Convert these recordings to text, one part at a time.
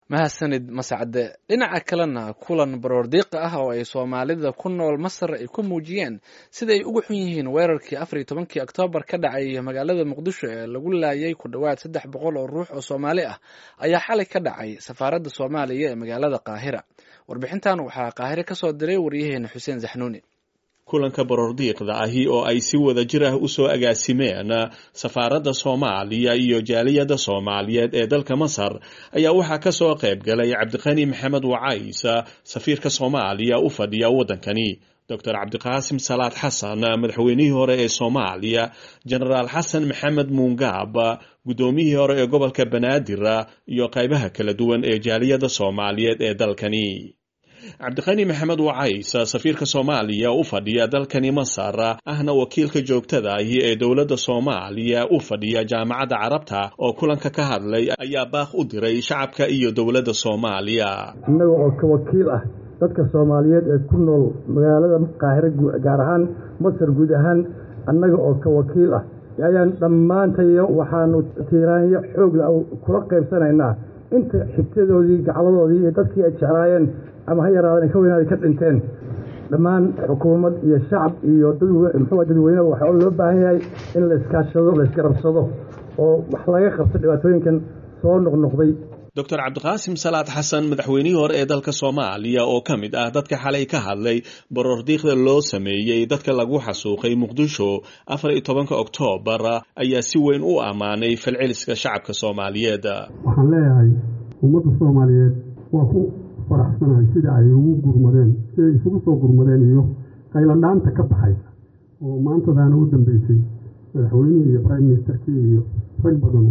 mahadsanid mascade dhinaca kalena kulan baroordiiqa ah oo ay soomaalida ku nool masar ay ku muujiyeen siday uga xun yihiin weerarkii afar iyo tobankii oktoobar ka dhacay magaalada muqdisho ee lagu laayay ku dhowaad saddex boqol oo ruux oo soomaali ah ayaa xalay ka dhacay safaaradda soomaaliya ee magaalada qaahira warbixintan waxaa qaahire ka soo diray waryaheena xuseen zaxnuuni kulanka baroordiiqda ahi oo ay si wada jir ah usoo agaasimeen safaaradda soomaaliya iyo jaaliyadda soomaaliyeed ee dalka masar ayaa waxaa ka soo qayb galay cabdiqani maxamed wacays safiirka soomaaliya u fadhiya waddankani doctor cabdiqaasim salaad xasan madaxweynihii hore ee soomaaliya jenaraal xasan maxamed muungaab guddoomiyihii hore ee gobolka banaadir iyo qaybaha kala duwan ee jaaliyadda soomaaliyeed ee dalkani cabdiqani maxamed wacays safiirka soomaaliya u fadhiya dalkani masar ahna wakiilka joogtada ahi ee dowladda soomaaliya u fadhiya jaamacadda carabta oo kulanka ka hadlay ayaa baaq u diray shacabka iyo dowladda soomaaliya innaga oo ka wakiil ah dadka soomaaliyeed ee ku nool magaalada qaahire gaar ahaan masar guud ahaan annaga oo ka wakiil ah ayaan dhammaantayo waxaanu tiiraanyo xoogla kula qaybsanaynaa inta xigtadoodii gacladoodii iyo dadkii ay jeclaayeen ama ha yaraadeen ka weynaaday ka dhinteen dhammaan xukuumad iyo shacab iyo muxuu dadweyne waxaa loo baahan yahay in la iskaashado la isgarabsado oo wax laga qabto dhibaatooyinkan soo noqnoqday doctor cabdiqaasim salaad xasan madaxweynihii hore ee dalka soomaaliya oo ka mid ah dadka xalay ka hadlay baroordiiqda loo sameeyey dadka lagu xasuuqay muqdisho afar iyo tobanka oktoobar ayaa si weyn u ammaanay falceliska shacabka soomaaliyeed waxaan leeyahay ummadda soomaaliyeed waa ku faraxsanahay sida ay ugu gurmadeen siday isugu soo gurmadeen iyo qayladhaanta ka baxaysa oo maantadaana u dambeysay madaxweynihii iyo prime ministerkii iyo rag badan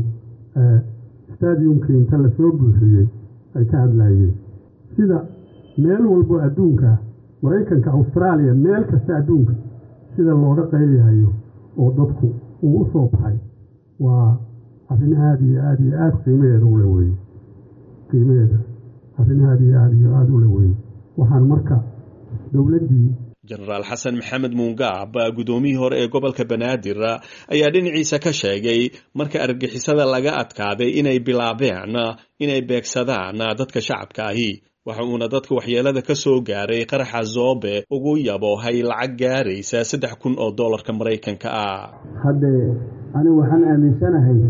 stadiumkii inta lasoo buuxiyey ay ka hadlaayeen sida meel walbo adduunka maraykanka austraaliya meel kasta adduunka sida looga qaylihayo oo dadku uu u soo baxay waa arrin aada iyo aada iyo aada qiimaheeda ule weye qiimaheeda arrin aada iyo aada iyo aada ule weye waxaan marka dowladdii jenaraal xasan maxamed muungaab guddoomiyihii hore ee gobolka banaadir ayaa dhinaciisa ka sheegay marka argixisada laga adkaaday inay bilaabeen inay beegsadaan dadka shacabka ahi waxa uuna dadka waxyeelada ka soo gaaray qaraxa zoobe ugu yaboohay lacag gaaraysa saddex kun oo dollarka maraykanka ah haddee anigu waxaan aaminsanahay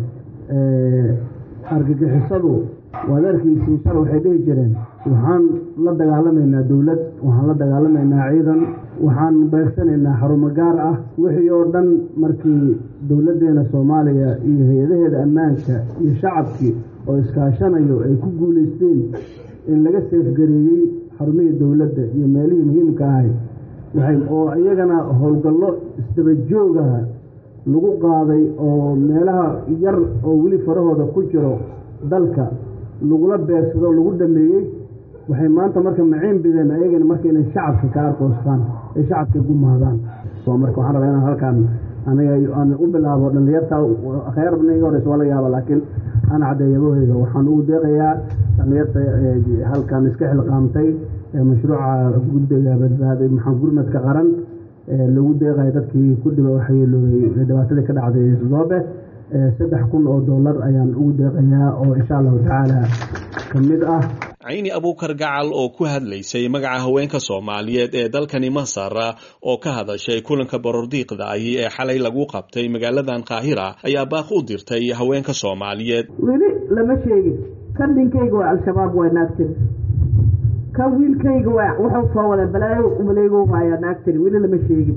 argagixisadu waad arkaysiin shal waxay dhihi jireen waxaan la dagaalamaynaa dowlad waxaan la dagaalamaynaa ciidan waxaan beegsanaynaa xarumo gaar ah wixii oo dhan markii dowladdeena soomaaliya iyo hay-adaheeda ammaanka iyo shacabkii oo iskaashanayo ay ku guulaysteen in laga seefgareeyey xarumihii dowladda iyo meelihii muhiimka ahay waxay oo iyagana howlgallo isdabajoogaha lagu qaaday oo meelaha yar oo weli farahooda ku jiro dalka lagula beegsado lagu dhameeyey waxay maanta marka maciin bideen ayagana marka inay shacabka ka arkoostaan ay shacabka gumaadaan marka waxaan rabaa inaan halkaan aniga aan u bilaabo dhallinyarta khayarbna iga horeysa waa laga yaaba laakiin aan caddeeyabaheyda waxaan ugu deeqayaa dhallinyarta halkan iska xilqaamtay mashruuca guddiga badbaaday maxaa gurmadka qaran lagu deeqaya dadkii ku dhiba waxyeeloobay dhibaatadii ka dhacday zoobe saddex kun oo dollar ayaan ugu deeqayaa oo insha allahu tacaala ka mid ah cayni abuukar gacal oo ku hadlaysay magaca haweenka soomaaliyeed ee dalkani masar oo ka hadashay kulanka baroordiiqda ahi ee xalay lagu qabtay magaaladan qaahira ayaa baaq u dirtay haweenka soomaaliyeed weli lama sheegin kan dhinkayga waa al-shabaab waa naagtiri kan wiilkayga waa wuxuu soo wada balaayo maleego waayaa naagtiri weli lama sheegin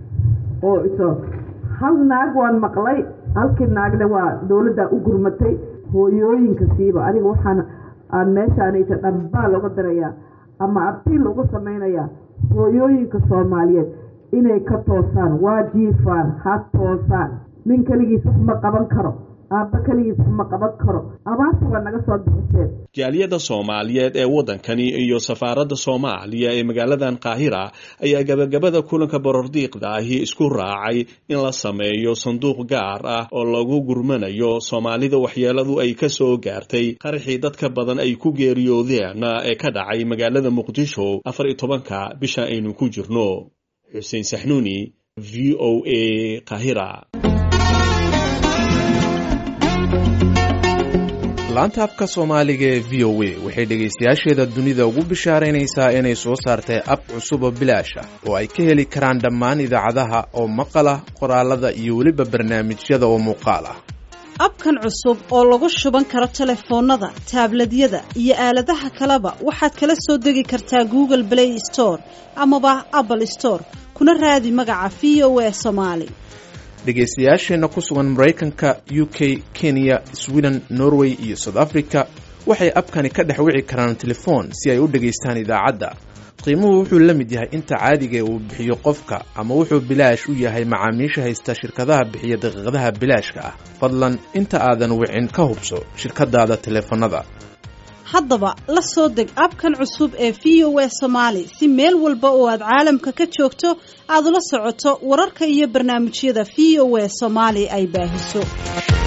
oo iso hal naag waan maqlay halkii naagna waa dowladda u gurmatay hooyooyinka siiba adiga waxaan aan meeshaanaysa dhambaa looga dirayaa ama abiil uga samaynayaa hooyooyinka soomaaliyeed inay ka toosaan waa jiifaan ha toosaan nin keligiis wax ma qaban karo aabba keligiis wax ma qaban karo abaarta waa naga soo bixiseen jaaliyadda soomaaliyeed ee waddankani iyo safaaradda soomaaliya ee magaaladan qaahira ayaa gabagabada kulanka baroordiiqda ahi isku raacay in la sameeyo sanduuq gaar ah oo lagu gurmanayo soomaalida waxyeeladu ay ka soo gaartay qaraxii dadka badan ay ku geeriyoodeen ee ka dhacay magaalada muqdisho afar iyo tobanka bisha aynu ku jirno xuseen saxnuuni v o a qaahira laanta afka soomaaliga ee v o a waxay dhegaystayaasheeda dunida ugu bishaaraynaysaa inay soo saartay ab cusub oo bilaash ah oo ay ka heli karaan dhammaan idaacadaha oo maqal ah qoraalada iyo weliba barnaamijyada oo muuqaal ah abkan cusub oo lagu shuban karo telefoonnada taabladyada iyo aaladaha kaleba waxaad kala soo degi kartaa google play store amaba apple store kuna raadi magaca v o a somaali dhegaystayaasheenna ku sugan maraykanka u k kenya sweden norway iyo south africa waxay abkani ka dhex wici karaan telefoon si ay u dhegaystaan idaacadda qiimuhu wuxuu la mid yahay inta caadigae uu bixiyo qofka ama wuxuu bilaash u yahay macaamiisha haysta shirkadaha bixiya daqiiqadaha bilaashka ah fadlan inta aadan wicin ka hubso shirkadaada teleefanada haddaba la soo deg abkan cusub ee v o a somaali si meel walba oo aad caalamka ka joogto aad ula socoto wararka iyo barnaamijyada v o a soomaali ay baahiso